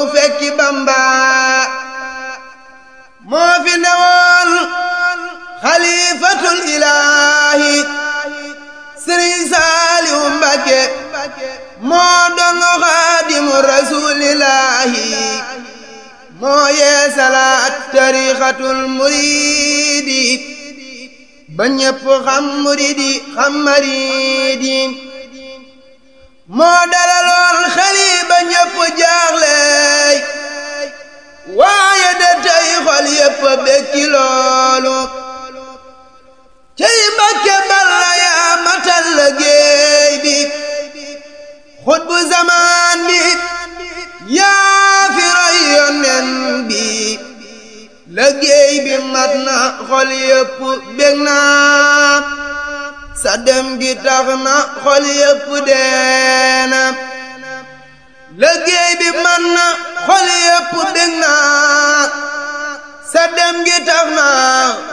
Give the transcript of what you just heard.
fekki Bamba moo fi newoon xalifatul ilaahi Sëriñ Saaliw Mbakke moo doon xaadimu rasuulillaahi moo yee salaat tariixatul muriidi ba ñépp xam muriidi xam mariidi moo dalaloon xeli ba ñépp jaaxleey waaye de tey xol yépp bekki loolu cey Mbàkke Balla yaa matal liggéey bi xutbu zamaan bi yaa fi roy yonen bi liggéey bi mat na xol yépp bég na sa dem gi tax na xol yépp deena liggéey bi mat na xol yépp bég na sa dem gi tax na